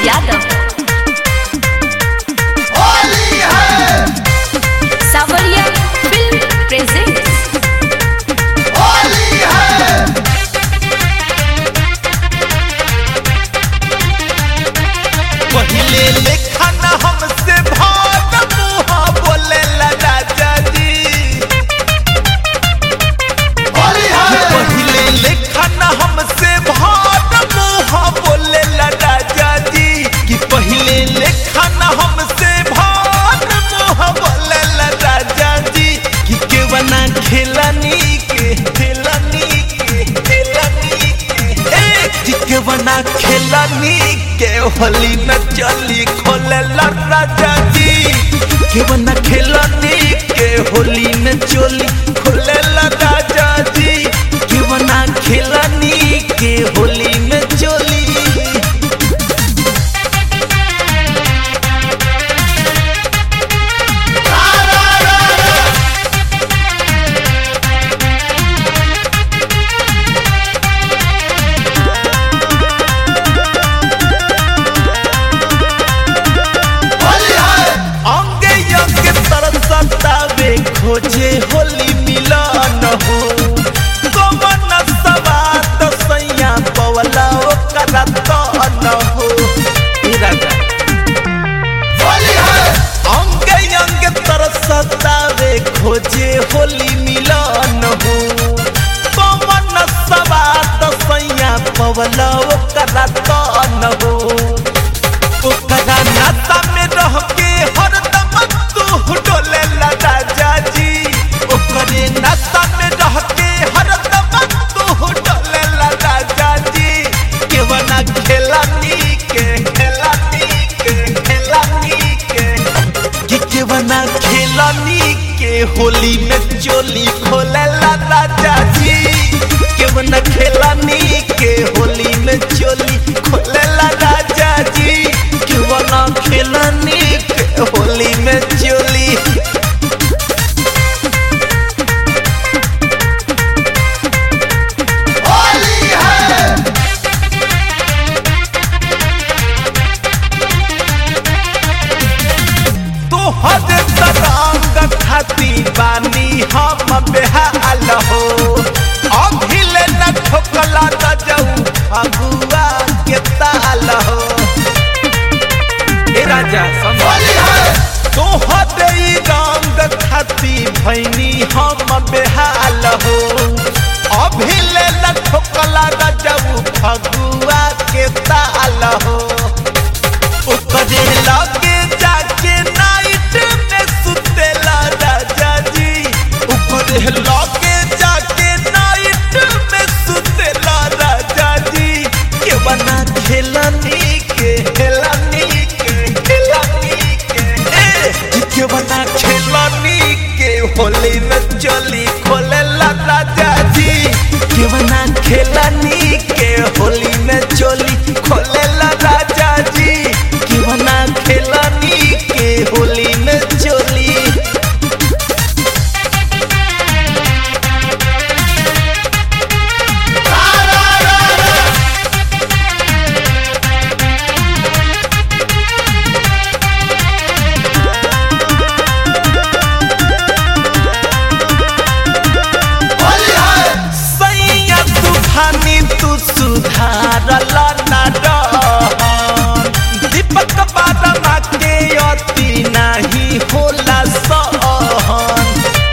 यादव होली है सावरिया film presents Holi है पहिले लेखा न हमसे भाग मुहा बोले राजा जी होली है पहिले लेखा न हमसे भाग मुहा बोले राजा जी कि पहिले लेखा न हमसे भाग मुहा बोले राजा जी कि केवना खेलनी के खेलनी के खेलनी के ए कि केवना खेलनी के होली न चली खोले राजा जी केवना खेलनी के होली न चली खोले राजा जी केवना खेलनी के होली में चली होली है अंगे अंगे तरसतावे खोजे होली मिलन हो कमन सवात सैया पवला ओकरा तन हो ए राजा होली है अंगे अंगे तरसतावे खोजे होली मिलन हो कमन सवात सैया पवला ओकरा तन हो ओकरा नाता में रह के हरदम तू डोले राजा जी ओकरे नाता में रह के हरदम तू डोले राजा जी केवना खेलानी के खेलानी के खेलानी के कि केवना खेलानी के होली में चोली खोले राजा जी केवना खेलानी के होली में चोली खोले राजा जी केवना खेलानी के होली में चोली होली है तोहर तरंग खाती बानी हम बेहाल हो अभिले न ठोकला त जाऊ अगुआ के ताल हो ए राजा समझ होली है तोहर ई रंग खाती भैनी हम बेहाल हो अभिले न ठोकला त जाऊ फगुआ के ताल हो ओकरे लगे जाके नाइट में सुतेला राजा जी ओकरे लगे जाके नाइट में सुतेला राजा जी के बना खेलनी के खेलनी के खेलनी के ए के बना खेलनी के होली में चली खोलेला राजा जी के बना खेलनी के होली में चली खोलेला राजा जी के बना खेलनी के होली में चली होली है सैया तूफानी तू सुधारला ना रहन दीपक बारमा के अति नाही होला सहन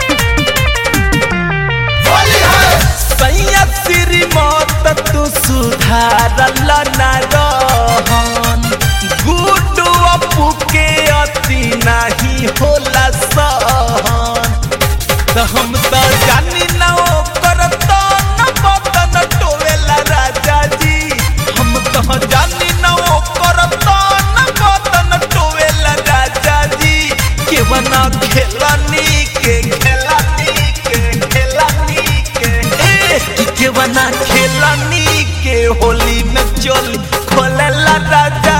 होली है सैया श्रीमत तू सुधारला ना रहन गुड्डू अपू के अति नाही होला सहन त हम त जानी न ओकर त न बदन टोवेला राजा जी हम त जानी न ओकर त न बदन टोवेला राजा जी के बना खेलनी के खेलनी के खेलनी के ए कि के बना खेलनी के होली में चली खोलेला राजा